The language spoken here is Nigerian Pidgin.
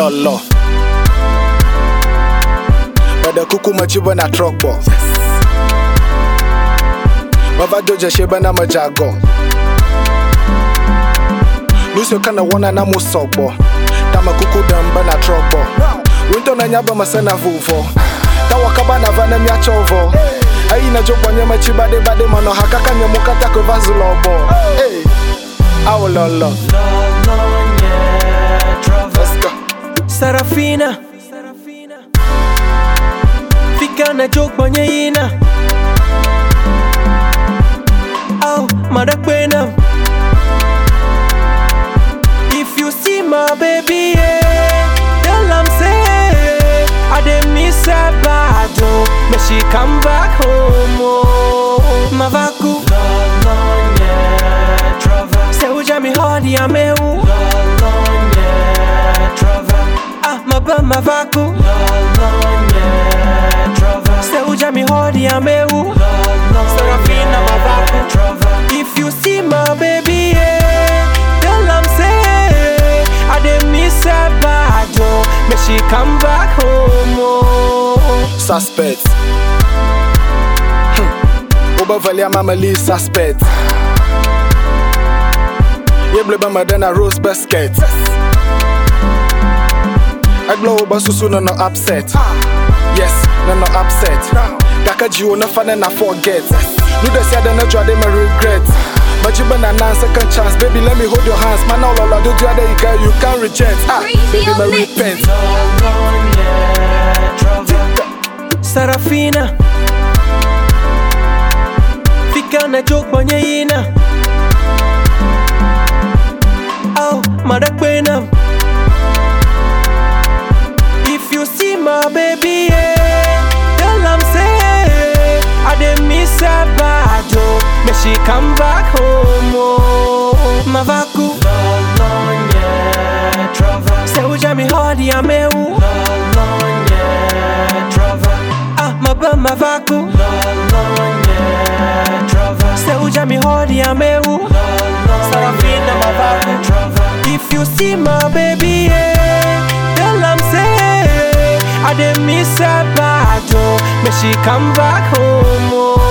lolo. Bada kuku machiba na truck bo. Bava doja sheba na majago. Nusio kana wana na musobo. Tama kuku damba na truck bo. Winto na nyaba masana vuvo. Tawa kaba na vana mia chovo. Ayi na jokwa nyama chibade bade mano hakaka nyamukata kwa vazulobo. Hey, awo lolo. Let's go. Sarafina Fika na joke banye ina Au madakwena If you see my baby yeah, Tell am say I dey miss her bad oh May she come back home oh Mavaku Say uja mi hodi ya meu Ah, maba mavaku Say uja mi hodi ya meu Serafina mavaku If you see my baby yeah, Tell am say I dey miss her bad oh May she come back home oh suspect. Obervalia mama Lee suspect. Yeble ma dena rose basket. Aglo oba susu no no upset. Yes, no no upset. Daka jiwo no fane na forget. No de sia na jwa de my regret. Majiba na nan second chance, baby let me hold your hands. Man all all do jwa de you can you can reject. Ah, baby my repent. Sarafina Fika na joke banye ina Au madakwena If you see my baby yeah, Tell am say I dey miss her bad oh May she come back home oh Mavaku Say uja mi hodi ya meu Ah maba mavaku Say uja mi hodi ya meu Sarafina mavaku If you see my baby yeah, Tell am say I dey miss her bad oh May she come back home oh